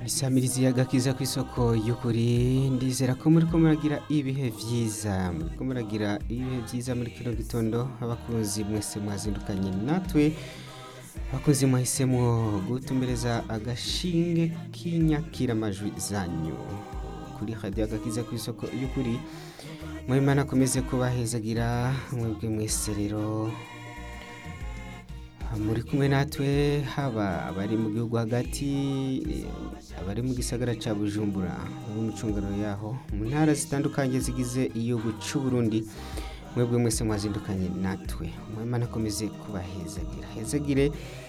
isamirizi y'agakiza ku isoko y'ukuri ndizera ko muri ko muragira ibihe byiza muri ko muragira ibihe byiza muri kino gitondo abakunzi mwese mwazindukanye natwe abakunzi mwahisemo gutumbereza agashinge k'inyakiramajwi zanyu kuri radiyo agakiza ku isoko y'ukuri mwimana akomeze kubahezagira mwebwe mwese rero muri kumwe natwe haba abari mu gihugu hagati eh, abari mu gisagara cya bujumbura no mu micungano yaho mu ntara zitandukanye zigize igihugu cy'u Burundi mwebwe mwese mwazindukanye natwe mwimana akomeze kubahezagira hezagire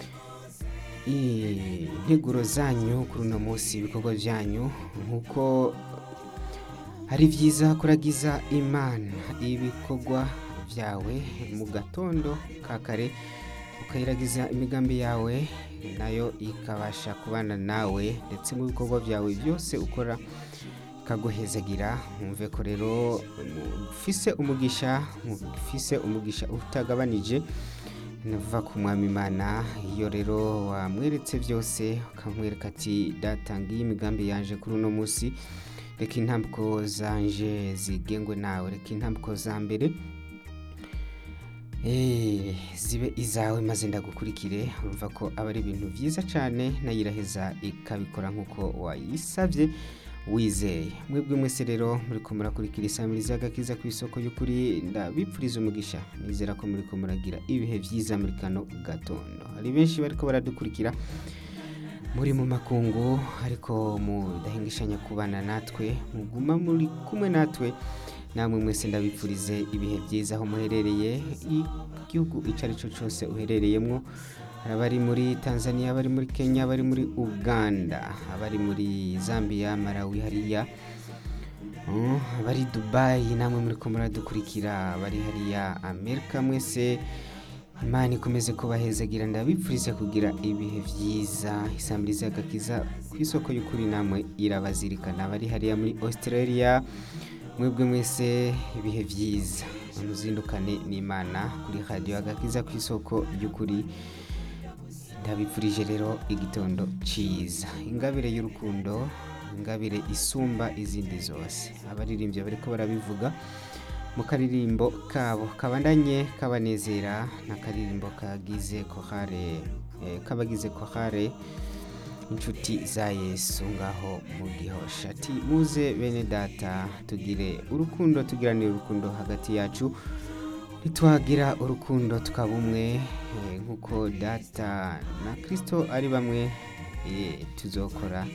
eh, integuro zanyu kuri uno munsi ibikorwa byanyu nk'uko ari byiza kuragiza imana ibikorwa byawe mu gatondo ka kare ukayiragiza imigambi yawe nayo ikabasha kubana nawe ndetse mu bikorwa byawe byose ukora ikaguhezagira mwumve ko rero mufise umugisha mufise umugisha utagabanije navuga ku mwami imana iyo rero wamweretse byose ukamwereka ati datangiye imigambi yanje kuri uno munsi reka intambwe zanje zigengwe nawe reka intambwe za mbere Eh, zibe izawe maze ndagukurikire urumva ko aba ari ibintu byiza cyane nayiraheza ikabikora nk'uko wayisabye wizeye mwebwe mwese rero muri ko murakurikira isamiriza y'agakiza ku isoko y'ukuri ndabipfuriza umugisha nizera ko muri ko muragira ibihe byiza muri kano gatondo hari benshi bariko baradukurikira muri mu makungu ariko mudahingishanya kubana natwe muguma muri kumwe natwe namwe mwese ndabipfurize ibihe byiza aho muherereye igihugu icyo ari cyo cyose uherereyemo hari abari muri tanzania abari muri kenya abari muri uganda abari muri zambia malawi hariya Mm, abari dubayi namwe muri ko muradukurikira abari hariya amerika mwese imana ikomeze kubahezagira ndabipfurize kugira ibihe byiza isambiriza y'agakiza ku isoko y'ukuri namwe irabazirikana abari hariya muri australia mwebwe mwese ibihe byiza muzindukane n'imana kuri radiyo agakiza ku isoko y'ukuri ndabipfurije rero igitondo cyiza ingabire y'urukundo ingabire isumba izindi zose abaririmbyi bariko barabivuga mu karirimbo kabo kabandanye kabanezera n'akaririmbo kagize kohare eh, kabagize kohare inshuti za yesu ngaho mu gihosha ati muze bene data tugire urukundo tugiranire urukundo hagati yacu ntitwagira urukundo tukaba umwe eh, nk'uko data na kirisito ari bamwe eh, tuzokora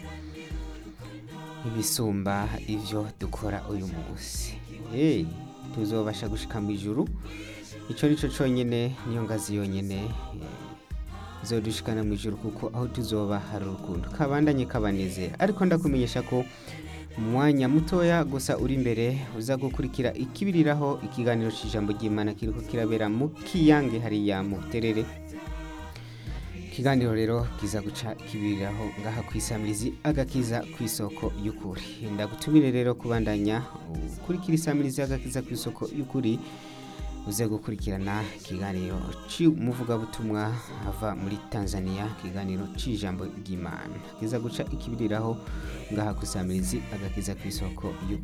ibisumba ibyo dukora uyu munsi hey, tuzobasha gushika mu ijuru icyo ni cyo cyonyine niyo ngazi yonyine eh, zodushikana mu ijuru kuko aho tuzoba hari urukundo kabandanye kabanezera ariko ndakumenyesha ko mu mwanya mutoya gusa uri imbere uza gukurikira ikibiriraho ikiganiro cy'ijambo ry'imana kiriko kirabera mu kiyange hariya mu buterere ikiganiro rero kiza guca kibiriraho ngaha ku isamirizi agakiza ku isoko y'ukuri ndagutumire rero kubandanya ukurikira isamirizi agakiza ku isoko y'ukuri uze gukurikirana ikiganiro cy'umuvugabutumwa ava muri tanzania ikiganiro cy'ijambo ry'imana kiza guca ikibiriraho ngaha ku isamirizi agakiza ku isoko y'ukuri